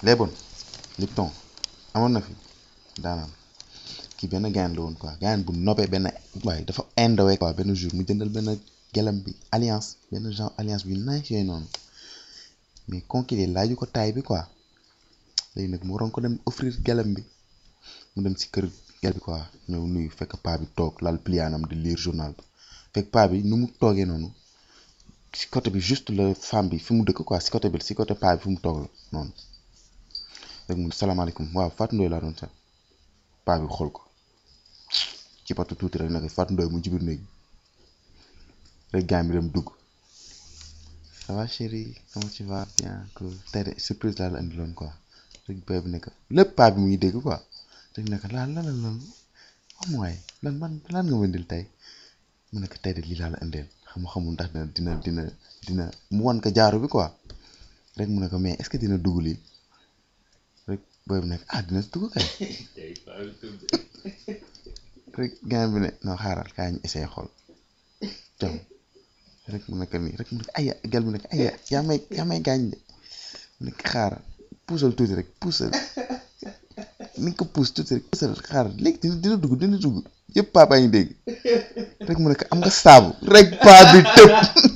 les bonnes Lipton amoon na fi daanaan kii benn gaan la woon quoi gaan bu nobee benn waaye dafa indowee quoi benn jour mu jëndal benn gelam bi alliance benn genre alliance bi nice yooyu noonu mais conquéré laaju ko taay bi quoi léegi nag mu waroon ko dem offrir gelam bi mu dem si kër gel bi quoi ñëw nuyu fekk paa bi toog lal pliaanam di lire journal bi fekk paa bi nu mu toogee noonu si côté bi juste la femme bi fi mu dëkk quoi si côté bi si côté paa bi fi mu toog la noonu rek mu salaamaaleykum waaw Fatou Ndoye laa doon seet paa bi xool ko ci patu tuuti rek nag Fatou Ndoye mu ci biir néeg rek gars bi dem dugg ça va chérie comment tu vas bien cool tey de surprise laa la indiloon quoi rek booy bi nekk lépp paa bi mu ngi dégg quoi rek nekk lan lan lan lan am waaye lan man lan nga ma indil tey mu nekk tey de lii laa la indil xam xamul ndax dina dina dina dina mu wan ko jaaro bi quoi rek mu ne ko mais est-ce que dina dugg lii rek booy bi nekk ah dina dugg kay rek gaan bi ne non xaaral kaa ñu essayé xool jam rek mu nekk nii rek mu nekk aya gel mu nekk aya yaa may yaa may gaañ de mu nekk xaaral puusal tuuti rek puusal ni nga ko puus tuuti rek puusal xaaral léegi dina dina dugg dina dugg yëpp papa ngi dégg rek mu nekk am nga saabu rek paa bi tëb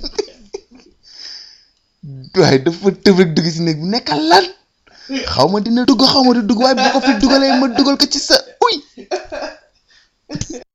waaye dafa tëb rek dugg si néeg bu nekkal lan xaw ma dina dugg xaw ma di dugg waaye bu ko fi dugalee ma dugal ko ci sa uy